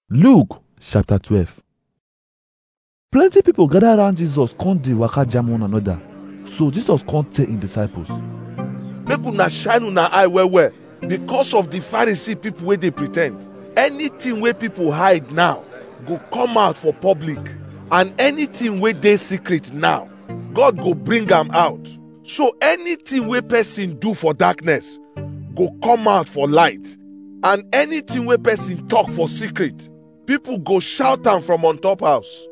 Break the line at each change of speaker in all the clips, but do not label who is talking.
Luke chapter 12 Plenty people gather around Jesus come dey waka jam one another. So Jesus come tell him disciples,
make una shine una eye well well because of the pharisee people wey dey pre ten d anything wey people hide now go come out for public and anything wey dey secret now god go bring am out so anything wey person do for darkness go come out for light and anything wey person talk for secret people go shout am from on top house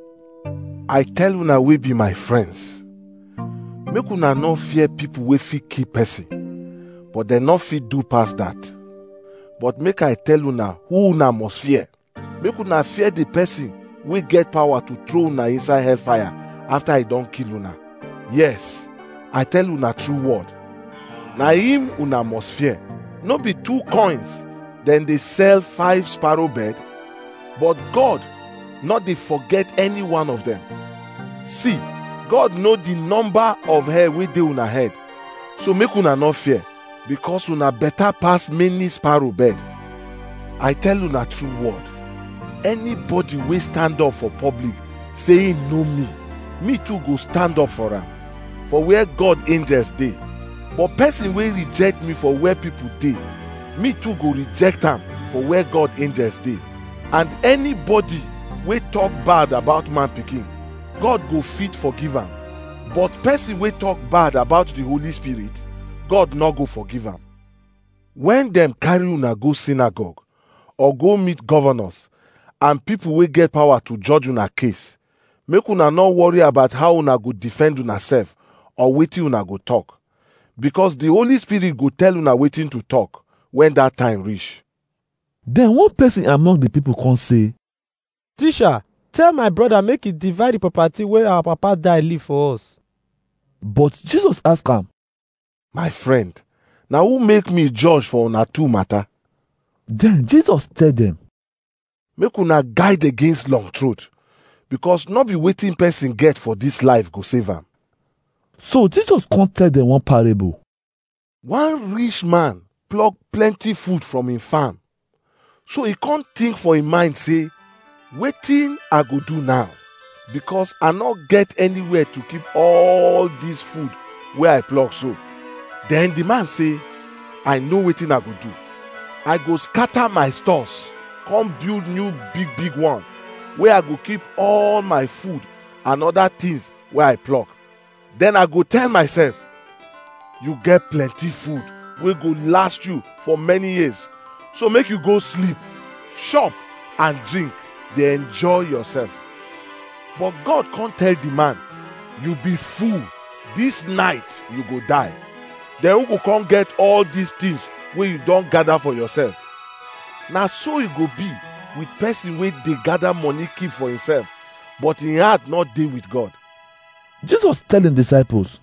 i tell una wey be my friends make una no fear people wey fit kill person but dem no fit do pass that but make i tell una who una must fear make una fear the person wey get power to throw una inside hellfire after e don kill una yes i tell una true word na him una must fear no be two coins dem dey sell five sparrow bird but god no dey forget any one of dem see god know the number of hair wey dey una head so make una no fear because una better pass many sparrow bird i tell una true word anybody wey stand up for public say he know me me too go stand up for am for where god angels dey but person wey reject me for where people dey me too go reject am for where god angels dey and anybody wey talk bad about man pikin god go fit forgive am but person wey talk bad about the holy spirit god no go forgive am when dem carry una go synagogue or go meet governors and people wey get power to judge una case make una no worry about how una go defend una sef or wetin una go talk because the holy spirit go tell una wetin to talk when that time reach
Then one person among the people come say,
Teacher, tell my brother make he divide the property wey our papa die leave for us.
but Jesus ask am,
my friend na who make me judge for una two matter
Then Jesus tell them,
make una guide against long throat because no be wetin person get for this life go save am
so Jesus come tell them one parable.
one rich man pluck plenty food from him farm so he come think for him mind say wetin i go do now because i no get anywhere to keep all this food wey i pluck so then the man say i know wetin i go do i go scatter my stores come build new big big one wey i go keep all my food and other things wey i pluck then i go tell myself you get plenty food wey go last you for many years so make you go sleep chop and drink dey enjoy yourself but god come tell the man you be fool this night you go die then who go come get all these things wey you don gather for yourself na so e go be with person wey dey gather money keep for himself but him heart no dey with god
Jesus tell him disciples,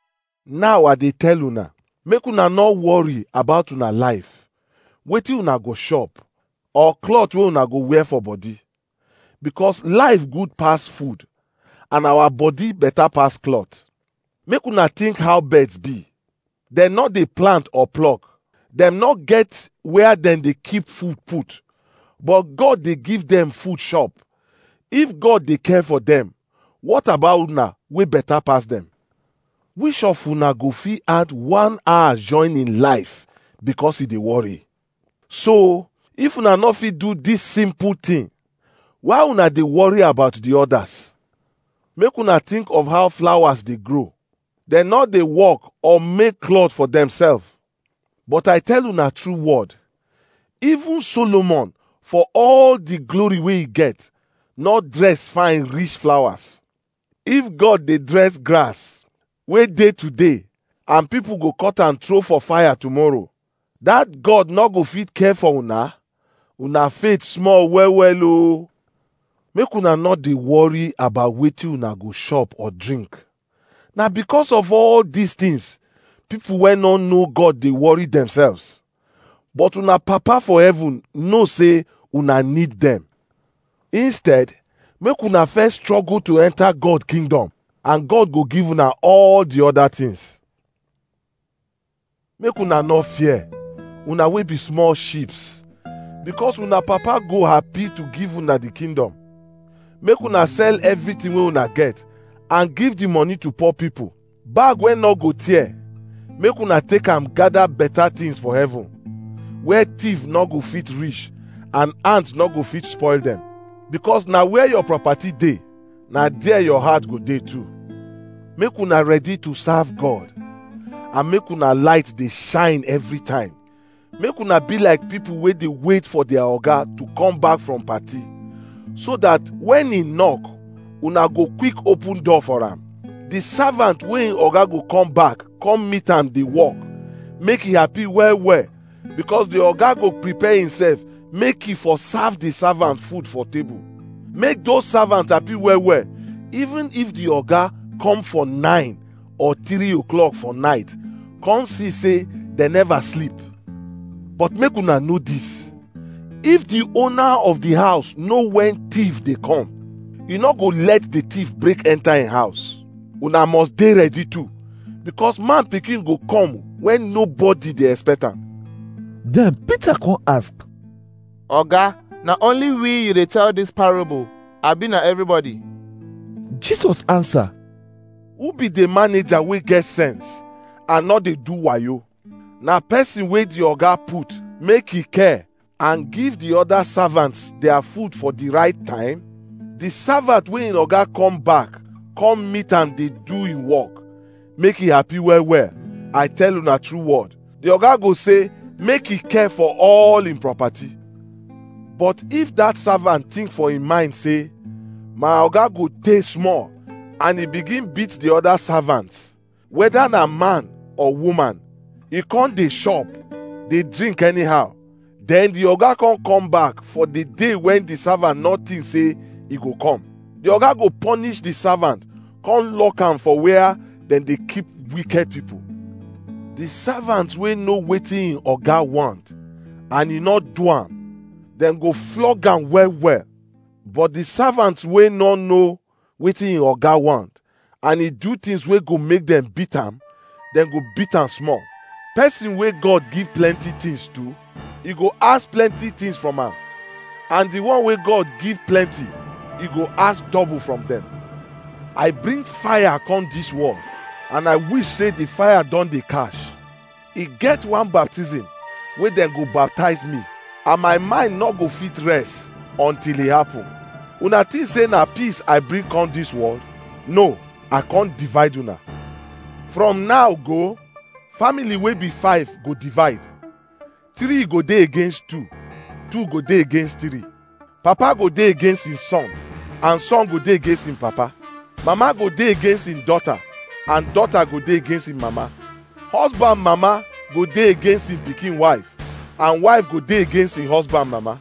now i dey tell una make una no worry about una life wetin una go chop or cloth wey una go wear for body because life good pass food and our body better pass cloth make una think how birds be dem no dey plant or pluck dem no get where dem dey keep food put but god dey give dem food chop if god dey care for dem what about una wey better pass dem which of una go fit add one hour join in life because e dey worry so if una no fit do this simple thing why una dey worry about the others make una think of how flowers dey grow dem no dey work or make cloth for themselves but i tell una true word even solomon for all the glory wey he get no dress fine reach flowers if god dey dress grass wey dey today and people go cut am throw for fire tomorrow that god no go fit care for una una faith small well well o make una no dey worry about wetin una go chop or drink na because of all these things people wey no know god dey worry themselves but una papa for heaven know say una need them instead make una first struggle to enter god kingdom and god go give una all the other things make una no fear una wey be small sheeps because una papa go happy to give una the kingdom make una sell everything wey una get and give the money to poor people bag wey no go tear make una take am gather better things for heaven where thief no go fit reach and ant no go fit spoil them because na where your property dey na there your heart go dey too make una ready to serve god and make una light dey shine every time make una be like people wey dey wait for their oga to come back from party so that when e knock una go quick open door for am the servant wey im oga go come back come meet am dey work make e happy well well because the oga go prepare himself make e for serve the servant food for table make those servants happy well well even if the oga come for nine or three o'clock for night come see say dem never sleep but make una know this if the owner of the house know when thief dey come e no go let the thief break enter im house una must dey ready too because man pikin go come when nobody dey expect am
Then Peter come ask,
Oga, na only we you dey tell this parable, abi na everybody?
Jesus answer,
who be the manager wey get sense and no dey do wayo na person wey the oga put make e care and give the other servants their food for the right time the servant wey im oga come back come meet am dey do im work make e happy well well i tell una true word the oga go say make e care for all im property but if that servant think for im mind say my oga go tey small and e begin beat the other servants whether na man or woman e come dey chop dey drink anyhow then the oga come come back for the day when the servant no think say e go come the oga go punish the servant come lock am for where dem dey keep wicked people the servant wey know wetin im oga want and e no do am dem go flog am well well but the servant wey no know wetin im oga want and e do things wey go make dem beat am dem go beat am small person wey god give plenty things to e go ask plenty things from am and the one wey god give plenty e go ask double from dem i bring fire come dis world and i wish say the fire don dey catch e get one baptism wey dem go baptize me and my mind no go fit rest until e happen una think say na peace i bring come dis world no i come divide una from now go family wey be five go divide three go dey against two two go dey against three papa go dey against him son and son go dey against him papa mama go dey against him daughter and daughter go dey against him mama husband mama go dey against him pikin wife and wife go dey against him husband mama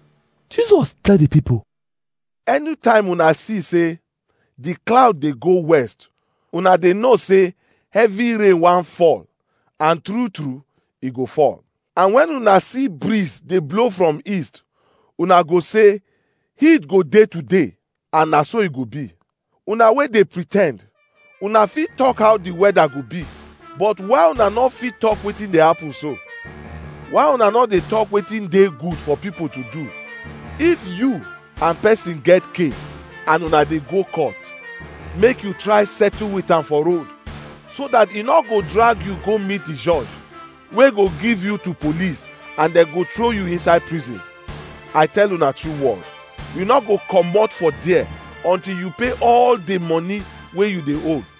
Jesus tell the people,
anytime una see say the cloud dey go west una dey know say heavy rain wan fall and true true e go fall and when una see breeze dey blow from east una go say heat go dey today and na so e go be una wey dey pre ten d una fit talk how the weather go be but why una no fit talk wetin dey happen so why una no dey talk wetin dey good for people to do if you and person get case and una dey go court make you try settle with am for road so that e no go drag you go meet the judge wey go give you to police and dem go throw you inside prison i tell una true word you no go comot for there until you pay all the money wey you dey owe